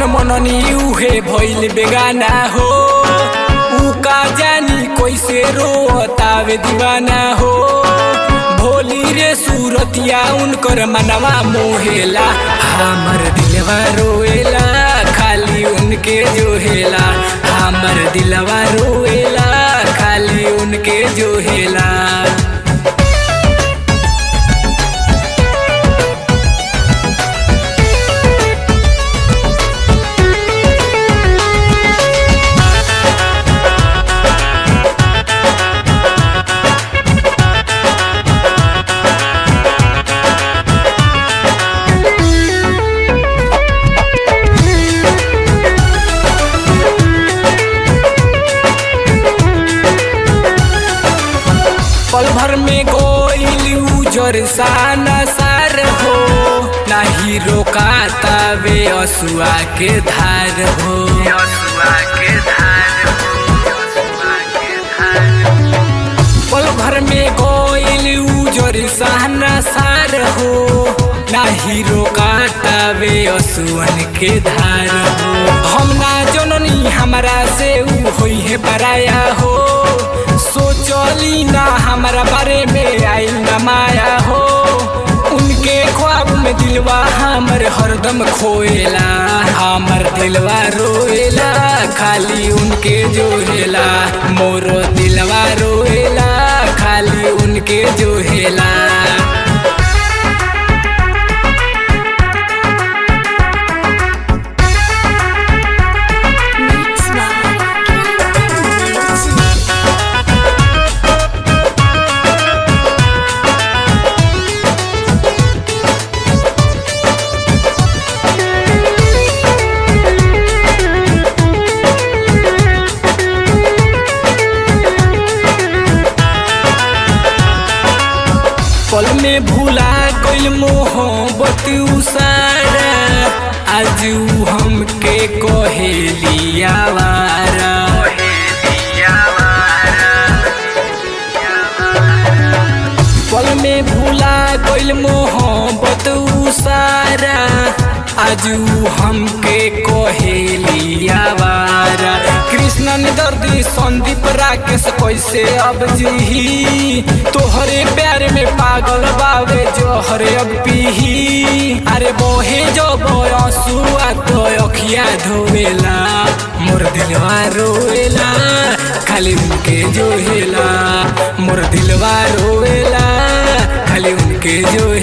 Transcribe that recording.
मननी उहे भइल बेगाना हो ऊ का जानी कैसे रोतावे दीवाना हो भोली रे सूरतिया उनकर मनवा मोहेला हमर दिलवा रोएला खाली उनके जोहेला हमर दिलवा रोएला खाली उनके जोहेला पल भर में गोइल उजर साना सार हो नाही रोकाता वे असुआ के धार हो पल भर में गोइल उजर साना सार हो नाही रोकाता वे असुअन के धार हो हम ना जननी हमारा से ऊ होई है पराया हो सोचली ना हमारा बारे में आई न माया हो उनके ख्वाब में दिलवा हमर हरदम खोएला हमर दिलवा रोएला खाली उनके जोहेला मोरो दिलवा रोएला खाली उनके जोहेला Mix by Captain पल में भूला गइल मोहब्बत उसारा आज ऊ हमके कहेलिया वारा पल में भूला गइल मोहब्बत उसारा आज ऊ हमके कहेलिया वारा कृष्ण ने दर्दी संदीप राकेश कैसे अब जीही तोहरे प्यार में पागल बावे जोहरे अब पीही अरे बोहे जो बयसुआ तो अखिया धोवेला मोर दिलवा रोवेला खाली उनके जोहेला मोर दिलवा रोवेला खाली उनके जो